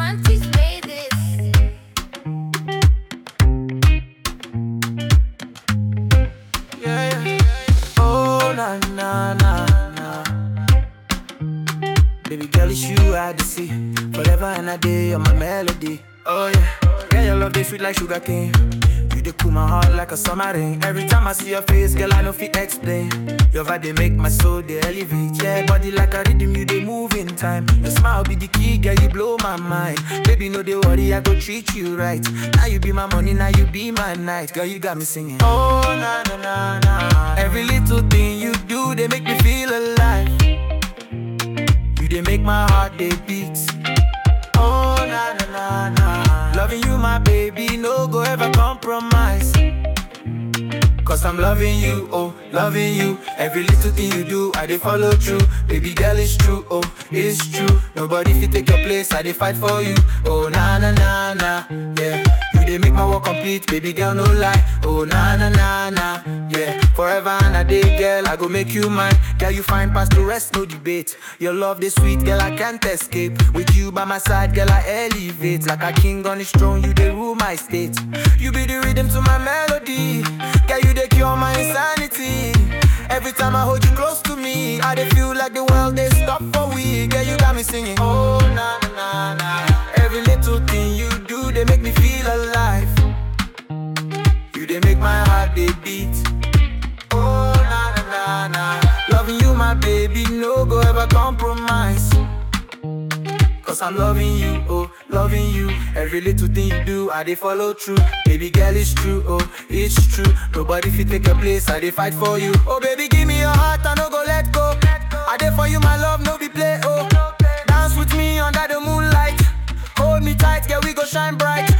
Monty's made this. Yeah, yeah. Oh, na na na na. Baby girl, it's you I to see. Forever and a day, you're my melody. Oh yeah, girl, your love they sweet like sugar cane. You dey cool my heart like a summer rain. Every time I see your face, girl, I know fit explain. Your vibe they make my soul they elevate. Yeah, body like a rhythm, you they move in time. Your smile be the key, girl, you blow my mind. Baby, no they worry, I go treat you right. Now you be my money, now you be my night. Girl, you got me singing. Oh na na na na. Every little thing you do, they make me feel alive. You they make my heart they beat. Oh na na na na. Loving you, my baby, no go ever compromise. Cause I'm loving you, oh, loving you. Every little thing you do, I dey follow through. Baby girl, it's true, oh, it's true. Nobody fit take your place, I dey fight for you. Oh na na na na, yeah. You dey make my work complete, baby girl, no lie. Oh na na na na, yeah. Forever and a day, girl, I go make you mine. Girl, you find past the rest, no debate. Your love, this sweet, girl, I can't escape. With you by my side, girl, I elevate. Like a king on his throne, you dey rule my state. You be the rhythm to my melody. Girl, you dey cure my insanity. Every time I hold you close to me, I dey feel like the world they stop for we. Girl, you got me singing. Oh na na na na. Every little thing you do, they make me feel alive. You they make my heart they beat. Oh na na na na. Loving you, my baby, no go ever compromise. Cause I'm loving you, oh, loving you. Every little thing you do, I dey follow through. Baby girl, it's true, oh, it's true. Nobody fit take your place, I dey fight for you. Oh, baby, give me your heart, I no go let go. I dey for you, my love, no be play, oh. Dance with me under the moonlight. Hold me tight, girl, we go shine bright.